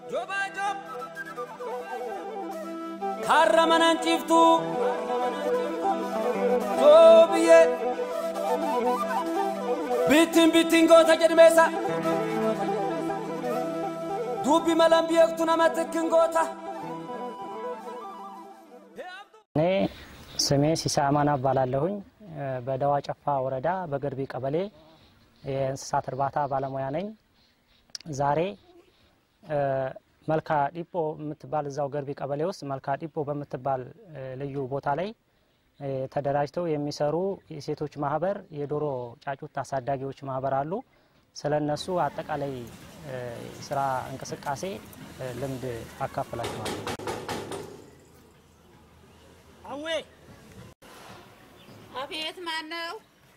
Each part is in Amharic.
karra manan ciiftu joobiyyee bittin bittin goota jedhmeessa dubbi malan beektu nama tikkin goota. እኔ ስሜ ሲሳማና እባላለሁኝ በደዋ ጨፋ ወረዳ በገርቢ ቀበሌ የእንስሳት እርባታ ባለሙያ ነኝ። ዛሬ መልካ ዲፖ የምትባል እዛው ገርቢ ቀበሌ ውስጥ መልካ ዲፖ በምትባል ልዩ ቦታ ላይ ተደራጅተው የሚሰሩ የሴቶች ማህበር፣ የዶሮ ጫጩት አሳዳጊዎች ማህበር አሉ። ስለ እነሱ አጠቃላይ ስራ እንቅስቃሴ ልምድ አካፍላችኋለሁ። አዌ አቤት፣ ማን ነው?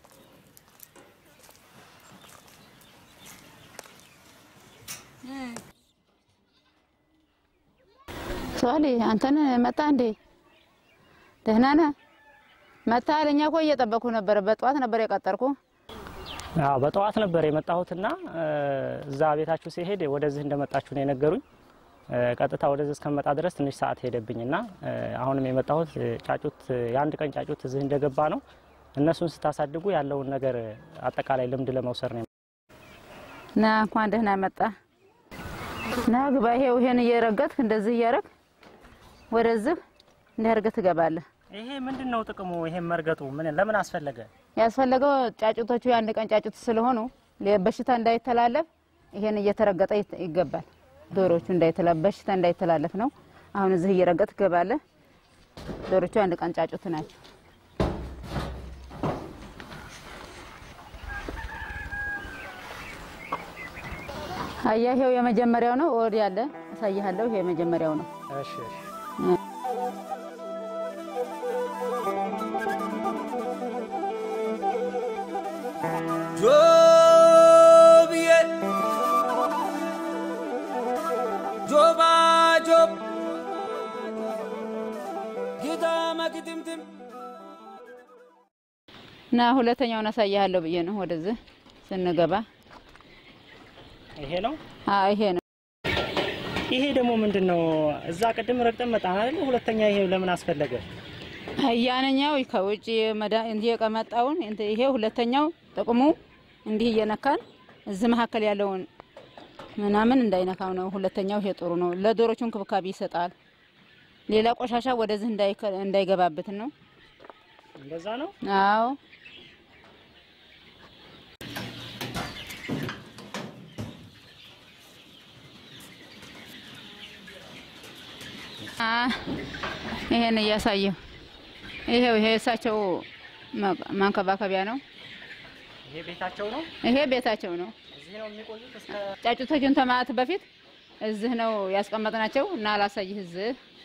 ሶሊ አንተን መጣ እንዴ? ደህና ነህ? መጣህ? እኛ እኮ እየጠበኩ ነበረ። በጠዋት ነበር የቀጠርኩ። አዎ በጠዋት ነበር የመጣሁትና እዛ ቤታችሁ ሲሄድ ወደዚህ እንደመጣችሁ ነው የነገሩኝ። ቀጥታ ወደዚህ እስከመጣ ድረስ ትንሽ ሰዓት ሄደብኝና አሁንም የመጣሁት ጫጩት የአንድ ቀን ጫጩት እዚህ እንደገባ ነው። እነሱን ስታሳድጉ ያለውን ነገር አጠቃላይ ልምድ ለመውሰድ ነው። ና እንኳን ደህና መጣ። ና ግባ። ይሄው ይሄን እየረገጥክ እንደዚህ እያረግ ወደዚህ እንዲያርገህ ትገባለህ። ይሄ ምንድን ነው ጥቅሙ? ይሄን መርገጡ ምን ለምን አስፈለገ? ያስፈለገው ጫጩቶቹ የአንድ ቀን ጫጩት ስለሆኑ በሽታ እንዳይተላለፍ ይሄን እየተረገጠ ይገባል። ዶሮቹ እንዳይተላለፍ በሽታ እንዳይተላለፍ ነው። አሁን እዚህ እየረገጥ ትገባለህ። ዶሮቹ አንድ ቀን ጫጩት ናቸው። አያ ይሄው የመጀመሪያው ነው። ወዲ ያለ አሳይሃለሁ። ይሄ የመጀመሪያው ነው። እሺ እሺ። joobiyee joobaa joob gitaama gitimtim እና ሁለተኛውን አሳይሃለሁ ብዬ ነው ወደዚህ ስንገባ። ይሄ ነው። አዎ ይሄ ነው። ይሄ ደግሞ ምንድን ነው? እዛ ቅድም ረግጠን መጣን አይደል? ሁለተኛ ይሄ ለምን አስፈለገ? አያነኛው ከውጭ መዳ እንዲህ የቀመጣውን እንት- ይሄ ሁለተኛው ጥቅሙ እንዲህ እየነካን እዚህ መካከል ያለውን ምናምን እንዳይነካው ነው። ሁለተኛው ይሄ ጥሩ ነው። ለዶሮቹ እንክብካቤ ይሰጣል። ሌላ ቆሻሻ ወደዚህ እንዳይከ- እንዳይገባበት ነው። እንደዛ ነው። አዎ አ ይሄን እያሳየው ይሄው ይሄ እሳቸው ማ- ማንከባከቢያ ነው። ይሄ ቤታቸው ነው። ይሄ ቤታቸው ነው። እዚህ ነው የሚቆዩት እስከ ጫጩቶቹን ተማት በፊት እዚህ ነው ያስቀመጥናቸው እና አላሳይህ እዚህ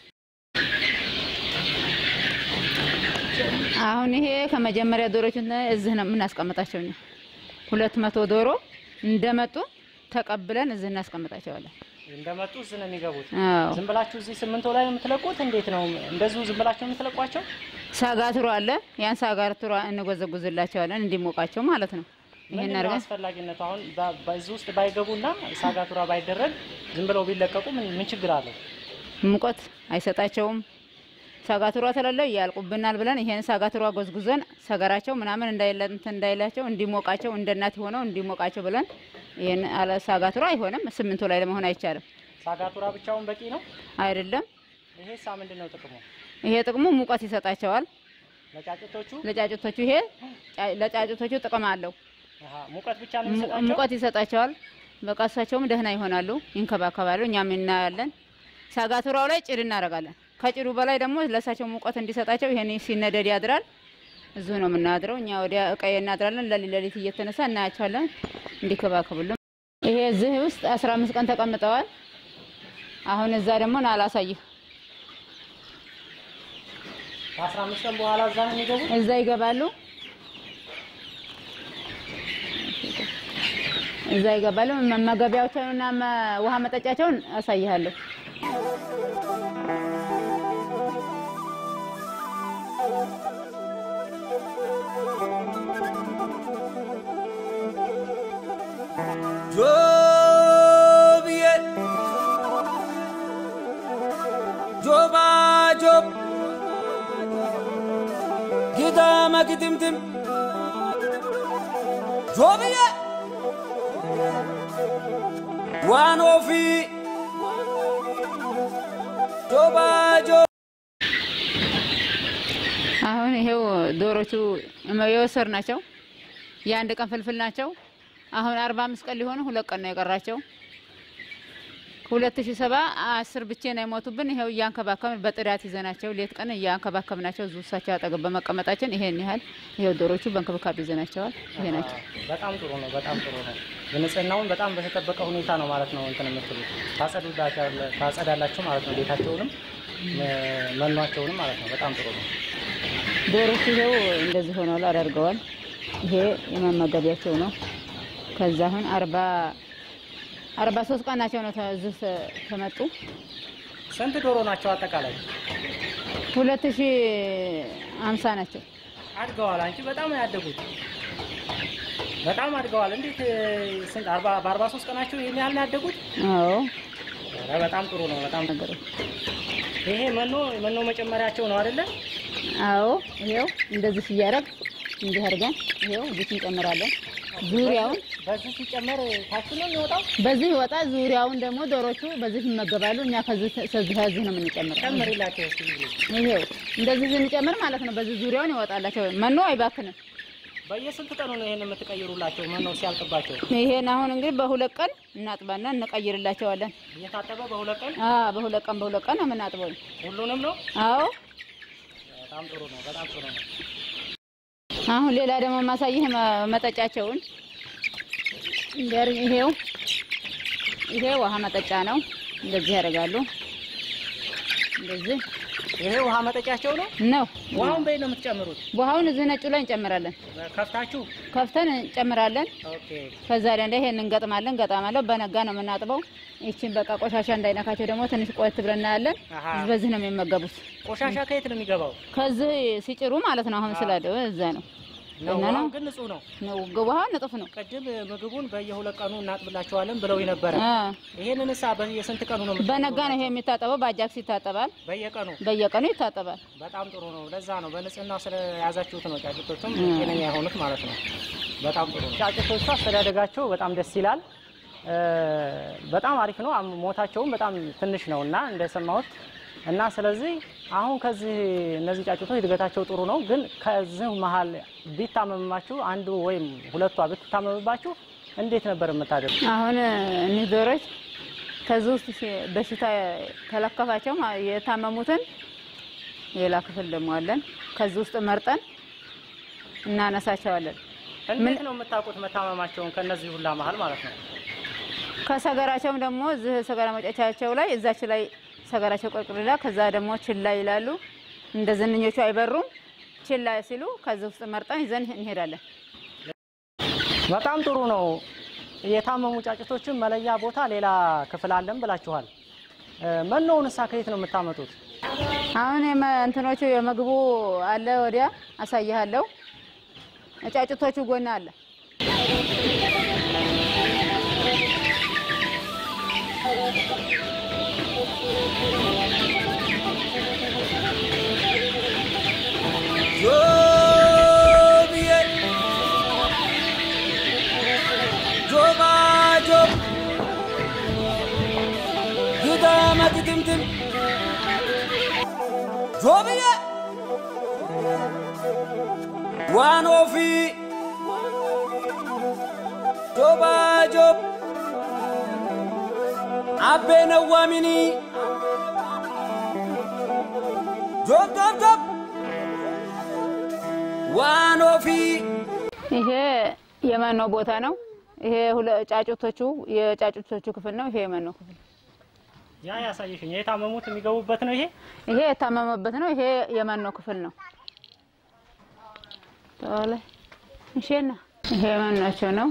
አሁን ይሄ ከመጀመሪያ ዶሮችን እዚህ ነው የምናስቀምጣቸው እኛ ሁለት መቶ ዶሮ እንደመጡ ተቀብለን እዚህ እናስቀምጣቸዋለን። እንደመጡ እዚህ ነው የሚገቡት። አዎ ዝም ብላችሁ እዚህ ስምንቶ ላይ ነው የምትለቁት? እንዴት ነው እንደዚሁ ዝም ብላችሁ ነው የምትለቋቸው? ሳጋትሮ አለ። ያን ሳጋትሮ እንጎዘጉዝላቸዋለን እንዲሞቃቸው ማለት ነው። ይሄን ምንድን ነው አድርገን አስፈላጊነቱ? አሁን በ- በዚህ ውስጥ ባይገቡና ሳጋቱራ ባይደረግ ዝም ብለው ቢለቀቁ ምን ምን ችግር አለው? ሙቀት አይሰጣቸውም። ሳጋቱራ ተለለ ያልቁብናል ብለን ይሄን ሳጋቱራ ጎዝጉዘን ሰገራቸው ምናምን እንዳይለ- እንትን እንዳይላቸው እንዲሞቃቸው እንደ እናት ሆነው እንዲሞቃቸው ብለን ይሄን አለ ሳጋቱራ አይሆንም። ስምንቶ ላይ ለመሆን አይቻልም። ሳጋቱራ ብቻውን በቂ ነው? አይደለም። ይሄ ሳ ምንድን ነው ጥቅሙ? ይሄ ጥቅሙ ሙቀት ይሰጣቸዋል ለጫጭቶቹ ለጫጩቶቹ። ይሄ ጫ- ለጫጩቶቹ ጥቅም አለው። አሃ፣ ሙቀት ብቻ ነው mu- የሚሰጣቸው? ሙቀት ይሰጣቸዋል። በቃ እሳቸውም ደህና ይሆናሉ፣ ይንከባከባሉ። እኛም እናያለን። ሳጋቱራው ላይ ጭድ እናደርጋለን። ከጭዱ በላይ ደግሞ ለእሳቸው ሙቀት እንዲሰጣቸው ይሄን ሲነደድ ያድራል። እዚሁ ነው የምናድረው። እኛ ወዲያ እቀይ እናድራለን። ለሊት ለሊት እየተነሳ እናያቸዋለን እንዲከባከቡልን። ይሄ እዚህ ውስጥ አስራ አምስት ቀን ተቀምጠዋል። አሁን እዛ ደግሞ ና አላሳይህ። ከአስራ አምስት ቀን በኋላ እዛ ነው የሚገቡት? እዛ ይገባሉ። እዛ ይገባሉ። መመገቢያቸውንና መ- ውሃ መጠጫቸውን አሳይሃለሁ። joobiyee ግጥምጥም ጆብዬ ዋኖፊ ጆባጆ አሁን ይሄው ዶሮቹ የወሰድ ናቸው። የአንድ ቀን ፍልፍል ናቸው። አሁን አርባ አምስት ቀን ሊሆኑ ሁለት ቀን ነው የቀራቸው። ሁለት ሺ ሰባ አስር ብቻ ነው የሞቱብን። ይሄው እያንከባከብን በጥዳት ይዘናቸው ሌት ቀን እያንከባከብናቸው እዚሁ እሳቸው አጠገብ በመቀመጣችን ይሄን ያህል ይሄው ዶሮቹ በእንክብካቤ ይዘናቸዋል። ይሄ ናቸው። በጣም ጥሩ ነው። በጣም ጥሩ ነው። ንጽህናውን በጣም በተጠበቀ ሁኔታ ነው ማለት ነው እንትን የምትሉት ታጸዱላቸዋለ- ታጸዳላችሁ ማለት ነው። ቤታቸውንም ም- መኗቸውንም ማለት ነው። በጣም ጥሩ ነው። ዶሮቹ ይሄው እንደዚህ ሆነዋል አደርገዋል። ይሄ የመመገቢያቸው ነው። ከዛ አሁን አርባ አርባ ሶስት ቀን ናቸው ነው እዚህ ተ- ተመጡ ስንት ዶሮ ናቸው አጠቃላይ? ሁለት ሺ አምሳ ናቸው። አድገዋል። አንቺ በጣም ነው ያደጉት። በጣም አድገዋል። እንዴት እ፣ ስንት አርባ በአርባ ሶስት ቀናቸው ይሄን ያህል ነው ያደጉት? አዎ ኧረ በጣም ጥሩ ነው። በጣም ነገሮች ይሄ መኖ መኖ መጨመሪያቸው ነው አይደለ? አዎ ይሄው እንደዚህ እያደረግ እንዲህ አድርገን ይሄው እዚህ እንጨምራለን። ዙሪያውን በዚህ ሲጨመር ታች ነው የሚወጣው። በዚህ ይወጣ፣ ዙሪያውን ደግሞ ዶሮቹ በዚህ ይመገባሉ። እኛ ከዚህ ከዚህ ከዚህ ነው የምንጨምረው። ጨምሪላቸው እስኪ። ይሄው እንደዚህ ስንጨምር ማለት ነው። በዚህ ዙሪያውን ይወጣላቸው። መኖ አይባክንም። በየስንት ቀኑ ነው ይሄን የምትቀይሩላቸው? መኖ ሲያልቅባቸው ይሄን አሁን እንግዲህ በሁለት ቀን እናጥባና እንቀይርላቸዋለን። እየታጠበ በሁለት ቀን አ በሁለት ቀን በሁለት ቀን ነው የምናጥበው። ሁሉንም ነው። አዎ በጣም ጥሩ ነው። በጣም ጥሩ ነው። አሁን ሌላ ደግሞ ማሳይህ መ- መጠጫቸውን እንደር ይሄው ይሄ ውሃ መጠጫ ነው። እንደዚህ ያደርጋሉ። እንደዚህ ይሄ ውሃ መጠጫቸው ነው። ነው። ውሃውን በይ ነው የምትጨምሩት? ውሃውን እዚህ ነጩ ላይ እንጨምራለን። ከፍታችሁ። ከፍተን እንጨምራለን። ኦኬ። ከዛ ላይ እንደ ይሄን እንገጥማለን። ገጣማለሁ በነጋ ነው የምናጥበው። ይችን በቃ ቆሻሻ እንዳይነካቸው ደግሞ ትንሽ ቆየት ብለን እናያለን። አሃ። በዚህ ነው የሚመገቡት። ቆሻሻ ከየት ነው የሚገባው? ከዚህ ሲጭሩ ማለት ነው። አሁን ስላለ እዛ ነው ነው እና ነው ውሃው ግን ንጹህ ነው። ነው ውሃው ንጥፍ ነው። ቅድም ምግቡን በየሁለት ቀኑ እናጥብላቸዋለን ብለው ነበረ። አ ይሄንን እሳ በየስንት ቀኑ ነው የምት- በነጋ ነው ይሄ የሚታጠበው። በአጃክስ ይታጠባል። በየቀኑ በየቀኑ ይታጠባል። በጣም ጥሩ ነው። ለዛ ነው በንጽህና ስለያዛችሁት ነው ጫጩቶቹም ጤነኛ የሆኑት ማለት ነው። በጣም ጥሩ ነው። ጫጩቶቹ አስተዳደጋቸው በጣም ደስ ይላል። እ፣ በጣም አሪፍ ነው። አም- ሞታቸውም በጣም ትንሽ ነው እና እንደሰማሁት እና ስለዚህ አሁን ከዚህ እነዚህ ጫጩቶች እድገታቸው ጥሩ ነው። ግን ከዚህ መሀል ቢታመምባችሁ አንዱ ወይም ሁለቷ ብትታመምባችሁ እንዴት ነበር የምታደርጉ? አሁን እኒህ ዶሮች ከዚህ ውስጥ ሲ- በሽታ ከለከፋቸው ማ- የታመሙትን ሌላ ክፍል ደግሞ አለን። ከዚህ ውስጥ መርጠን እናነሳቸዋለን። እንዴት ነው የምታውቁት መታመማቸውን ከነዚህ ሁላ መሀል ማለት ነው? ከሰገራቸውም ደግሞ እዚህ ሰገራ መውጫቻቸው ላይ እዛች ላይ ሰገራቸው ቆርቅርላ ከዛ ደግሞ ችላ ይላሉ። እንደ ዝንኞቹ አይበሩም። ችላ ሲሉ ከዚህ ውስጥ መርጠን ይዘን እንሄዳለን። በጣም ጥሩ ነው። የታመሙ ጫጭቶችን መለያ ቦታ ሌላ ክፍል አለን ብላችኋል። እ፣ መኖውን እሳ ከየት ነው የምታመጡት? አሁን የመ- እንትኖቹ የምግቡ አለ ወዲያ አሳይሃለሁ። ጫጭቶቹ ጎና አለ። ጆብዬ ጆባጆ ግዳመ ግጥምጥም ጆብዬ ዋኖፊ ጆባጆ አቤ ነዋሚኒ ጆብ ጆብ ጆብ ዋኖፊ ይሄ የመኖ ቦታ ነው። ይሄ ሁለ- ጫጩቶቹ የጫጩቶቹ ክፍል ነው። ይሄ የመኖ ክፍል ያ ያሳየሽኝ የታመሙት የሚገቡበት ነው። ይሄ ይሄ የታመመበት ነው። ይሄ የመኖ ክፍል ነው። ተዋለ እሺና ይሄ መኗቸው ነው።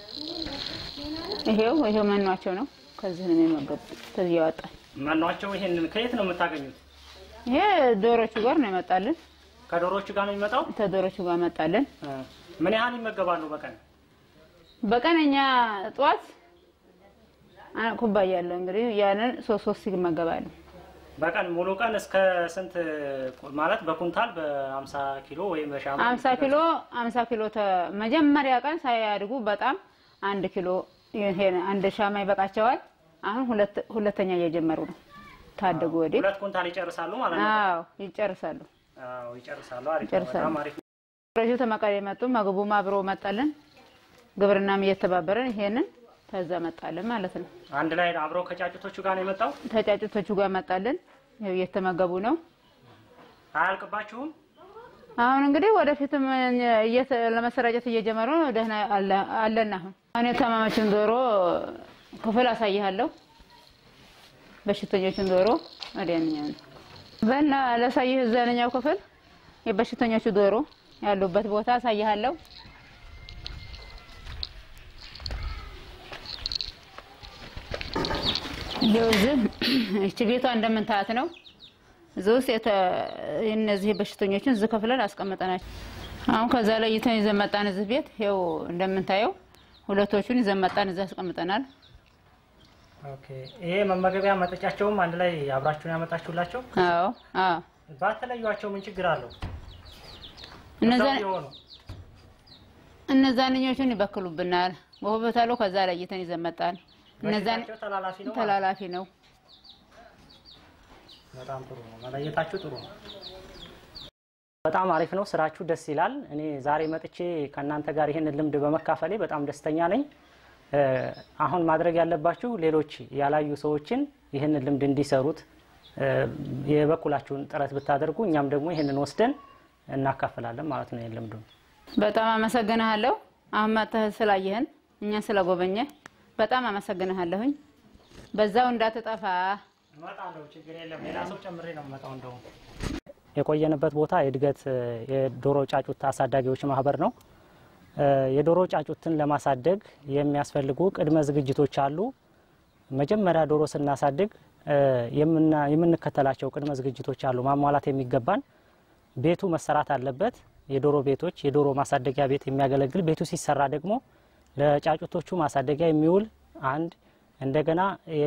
ይሄው ይሄው መኗቸው ነው። ከዚህ ነው የሚመገቡት። ከዚህ ያወጣል። መኗቸው ይሄንን ከየት ነው የምታገኙት? ይሄ ዶሮቹ ጋር ነው ይመጣልን። ከዶሮቹ ጋር ነው የሚመጣው። ከዶሮቹ ጋር መጣልን። እ፣ ምን ያህል ይመገባሉ በቀን? በቀን እኛ ጠዋት አ- ኩባያ ያለው እንግዲህ ያንን ሶስት ሶስት ይመገባሉ። በቀን ሙሉ ቀን እስከ ስንት ማለት በኩንታል በ50 ኪሎ ወይም በሻማ አምሳ ኪሎ አምሳ ኪሎ ተ- መጀመሪያ ቀን ሳያድጉ በጣም አንድ ኪሎ ይሄን አንድ ሻማ ይበቃቸዋል። አሁን ሁለት ሁለተኛ እየጀመሩ ነው። ታደጉ ወዲህ ሁለት ኩንታል ይጨርሳሉ ማለት ነው። አዎ ይጨርሳሉ። አዎ ይጨርሳሉ። አሪፍ ነው። ይጨርሳሉ። በጣም አሪፍ ነው። ረጁ ተመቀሌ መጡ። ምግቡም አብሮ መጣልን። ግብርናም እየተባበረን ይሄንን ተዛ መጣልን ማለት ነው። አንድ ላይ አብረው ከጫጭቶቹ ጋር ነው የመጣው። ተጫጭቶቹ ጋር መጣልን። ይኸው እየተመገቡ ነው። አያልቅባችሁም? አሁን እንግዲህ ወደፊትም እየተ- ለመሰራጨት እየጀመሩ ነው። ደህና አለ- አለን። አሁን አሁን የታመመችን ዶሮ ክፍል አሳይሃለሁ። በሽተኞችን ዶሮ ወዲያኛው ነው በና ላሳይህ። እዛኛው ክፍል የበሽተኞቹ ዶሮ ያሉበት ቦታ አሳይሃለሁ። ይኸው እዚህ እቺ ቤቷ እንደምንታት ነው። እዚህ ውስጥ የተ- እነዚህ በሽተኞችን እዚህ ከፍለን አስቀምጠናቸው አሁን ከዛ ላይ ይተን ይዘን መጣን። እዚህ ቤት ይኸው እንደምንታየው ሁለቶቹን ይዘን መጣን። እዚህ አስቀምጠናል። ኦኬ። ይሄ መመገቢያ መጠጫቸውም አንድ ላይ አብራችሁን ያመጣችሁላቸው? አዎ አዎ። ባትለዩዋቸው ምን ችግር አለው? እነዛ እዛው የሆኑ እነዛንኞቹን ይበክሉብናል። በሆበታሎ ከዛ ላይ ይተን ይዘን መጣን። እነዛን በሽታቸው ተላላፊ ነው ማለት ነው። ተላላፊ ነው። በጣም ጥሩ ነው። መለየታችሁ ጥሩ ነው። በጣም አሪፍ ነው። ስራችሁ ደስ ይላል። እኔ ዛሬ መጥቼ ከእናንተ ጋር ይህንን ልምድ በመካፈሌ በጣም ደስተኛ ነኝ። እ፣ አሁን ማድረግ ያለባችሁ ሌሎች ያላዩ ሰዎችን ይህንን ልምድ እንዲሰሩት እ፣ የበኩላችሁን ጥረት ብታደርጉ እኛም ደግሞ ይህንን ወስደን እናካፍላለን ማለት ነው። ይህን ልምዱን በጣም አመሰግንሃለሁ። አሁን መጥተህ ስላየህን እኛን ስለጎበኘህ በጣም አመሰግንሃለሁኝ። በዛው እንዳትጠፋ እመጣለሁ። ችግር የለም። ሌላ ሰው ጨምሬ ነው የምመጣው። እንደውም የቆየንበት ቦታ የእድገት እ፣ የዶሮ ጫጩት አሳዳጊዎች ማህበር ነው። እ፣ የዶሮ ጫጩትን ለማሳደግ የሚያስፈልጉ ቅድመ ዝግጅቶች አሉ። መጀመሪያ ዶሮ ስናሳድግ እ፣ የምና- የምንከተላቸው ቅድመ ዝግጅቶች አሉ። ማሟላት የሚገባን ቤቱ መሰራት አለበት። የዶሮ ቤቶች የዶሮ ማሳደጊያ ቤት የሚያገለግል ቤቱ ሲሰራ ደግሞ ለጫጩቶቹ ማሳደጊያ የሚውል አንድ እንደገና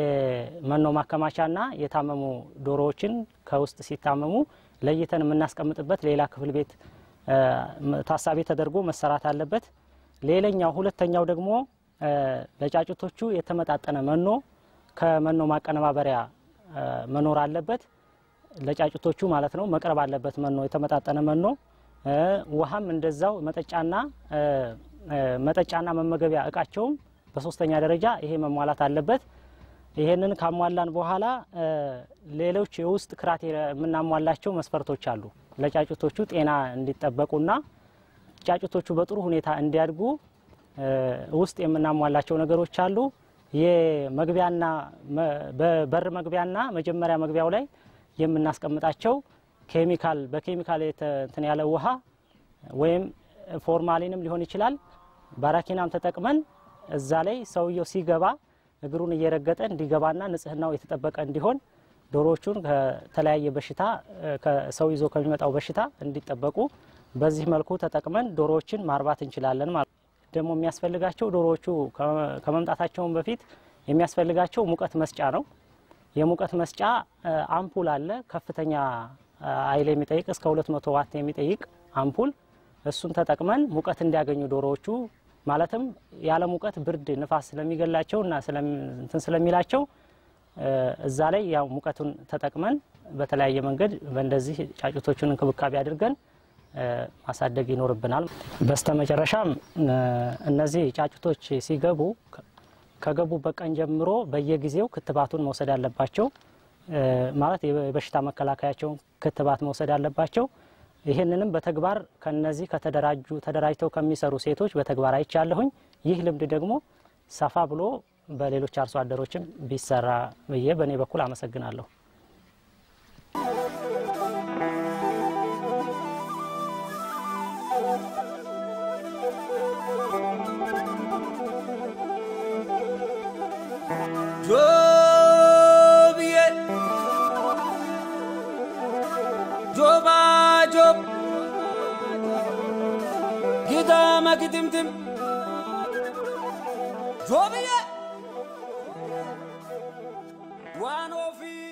የመኖ ማከማቻና የታመሙ ዶሮዎችን ከውስጥ ሲታመሙ ለይተን የምናስቀምጥበት ሌላ ክፍል ቤት እ፣ ታሳቢ ተደርጎ መሰራት አለበት። ሌላኛው ሁለተኛው ደግሞ እ፣ ለጫጩቶቹ የተመጣጠነ መኖ ከመኖ ማቀነባበሪያ እ፣ መኖር አለበት። ለጫጩቶቹ ማለት ነው መቅረብ አለበት መኖ የተመጣጠነ መኖ እ፣ ውሃም እንደዛው መጠጫና እ፣ እ፣ መጠጫና መመገቢያ እቃቸውም በሶስተኛ ደረጃ ይሄ መሟላት አለበት። ይሄንን ካሟላን በኋላ እ፣ ሌሎች የውስጥ ክራቴሪያ የምናሟላቸው መስፈርቶች አሉ። ለጫጩቶቹ ጤና እንዲጠበቁና ጫጩቶቹ በጥሩ ሁኔታ እንዲያድጉ እ፣ ውስጥ የምናሟላቸው ነገሮች አሉ። የመግቢያና መ- በበር መግቢያና መጀመሪያ መግቢያው ላይ የምናስቀምጣቸው ኬሚካል በኬሚካል የተ- እንትን ያለ ውሃ ወይም ፎርማሊንም ሊሆን ይችላል። ባራኪናም ተጠቅመን እዛ ላይ ሰውየው ሲገባ እግሩን እየረገጠ እንዲገባና ንጽህናው የተጠበቀ እንዲሆን ዶሮዎቹን ከተለያየ በሽታ እ፣ ከሰው ይዞ ከሚመጣው በሽታ እንዲጠበቁ በዚህ መልኩ ተጠቅመን ዶሮዎችን ማርባት እንችላለን ማለት ነው። ደግሞ የሚያስፈልጋቸው ዶሮዎቹ ከ- ከመምጣታቸውን በፊት የሚያስፈልጋቸው ሙቀት መስጫ ነው። የሙቀት መስጫ እ፣ አምፑል አለ። ከፍተኛ እ፣ ኃይል የሚጠይቅ እስከ 200 ዋት የሚጠይቅ አምፑል እሱን ተጠቅመን ሙቀት እንዲያገኙ ዶሮዎቹ ማለትም ያለ ሙቀት ብርድ ንፋስ ስለሚገላቸው እና ስለሚ- እንትን ስለሚላቸው እ፣ እዛ ላይ ያው ሙቀቱን ተጠቅመን በተለያየ መንገድ በእንደዚህ ጫጩቶቹን እንክብካቤ አድርገን እ፣ ማሳደግ ይኖርብናል። በስተመጨረሻም እ፣ እነዚህ ጫጩቶች ሲገቡ ከ- ከገቡበት ቀን ጀምሮ በየጊዜው ክትባቱን መውሰድ አለባቸው። እ፣ ማለት የበሽታ መከላከያቸውን ክትባት መውሰድ አለባቸው። ይህንንም በተግባር ከነዚህ ከተደራጁ ተደራጅተው ከሚሰሩ ሴቶች በተግባር አይቻለሁኝ። ይህ ልምድ ደግሞ ሰፋ ብሎ በሌሎች አርሶ አደሮችም ቢሰራ ብዬ በእኔ በኩል አመሰግናለሁ። ጆብዬ ጆባ ጆብ ጊዳመ ግድምድም ጆብዬ ዋን ኦፊ